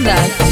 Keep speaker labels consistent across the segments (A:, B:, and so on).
A: Raj.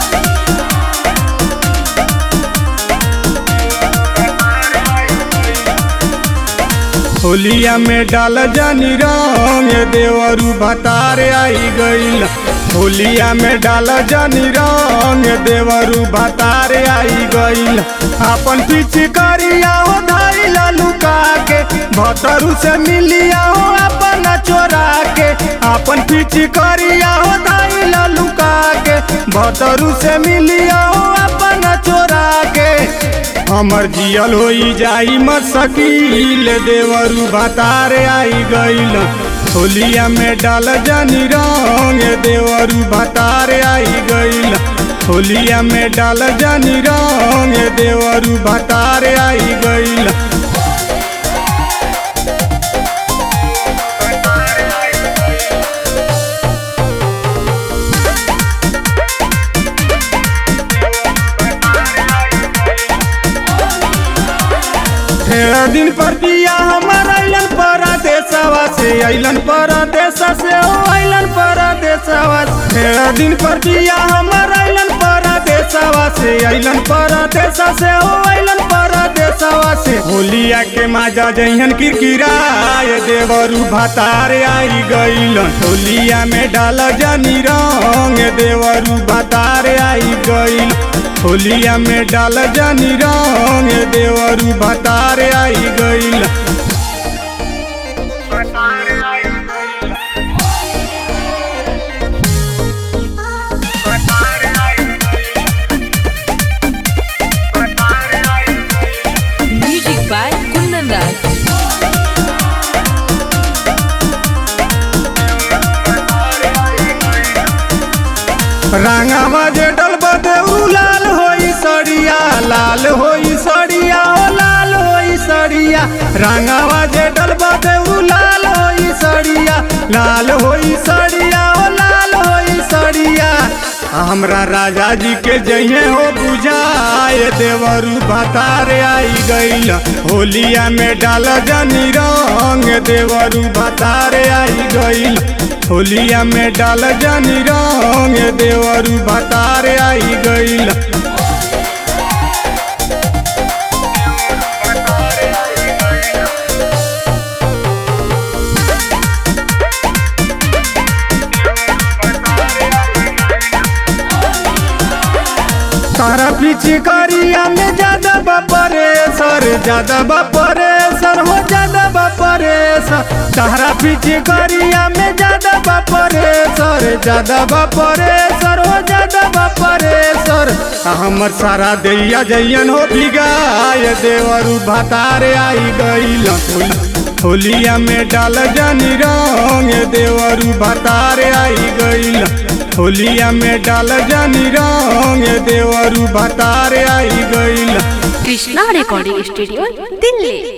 B: होलिया में डाल जानी रंग देवरू भतारे आई गईल होलिया में डाल जानी रंग देवरू भतारे आई गईल अपन पीछे करिया हो धाइला लुका के भतरू से मिलिया हो अपन चोरा के अपन पीछे करिया हो धाइला लुका के भतरू से मिलिया हो अपन चोरा के हमर जियल होई जाई मसकील देवरू भतारे आई गईल होलिया में डाल जानी रंग देवरू भतारे आई गईल होलिया में डाल जानी रंग देवरू भतारे आई गईल तेरह दिन पर दिया हमार अइलन परदेसवा से अइलन परदेस से ओ अइलन परदेसवा से तेरह दिन पर दिया हमार अइलन परदेसवा से अइलन परदेस से ओ अइलन परदेसवा से होलिया के माजा जइहन किरकिराए देवरू भतारे आई गइलन होलिया में डाल जानी रंग देवरू भतारे आई गइल होलिया में डाल जानी रंग देवरू भतारे आई गइल
A: Music by Kundan Raj.
B: रंगावा जे डलबा देऊ लाल होई सड़िया लाल होई सड़िया ओ लाल होई सड़िया रंगावा जे डलबा देऊ लाल होई सड़िया लाल होई सड़िया ओ लाल होई सड़िया हमरा राजा जी के जइहे हो बुझाए देवरू भतारे आई गइल होलिया में डाल जनी रंग देवरू भतारे आई गइल होलिया में डाल जानी रंग देवरू भतारे आई गइल तारा पीछे करिया में ज्यादा बापरे सर ज्यादा बापरे सर हो ज्यादा बापरे सर तारा पीछे करिया में ज्यादा बापरे सर ज्यादा बापरे सर हो ज्यादा बापरे सर हमर सारा दैया जैयन हो भिगाय देवरू भतारे आई गइल होलिया में डाल जानी रंग देवरू भतारे आई गइल होलिया में डाल जानी रंग देवरू भतारे आई गइल
C: কৃষ্ণা রেকর্ডিং স্টুডিও দিল্লি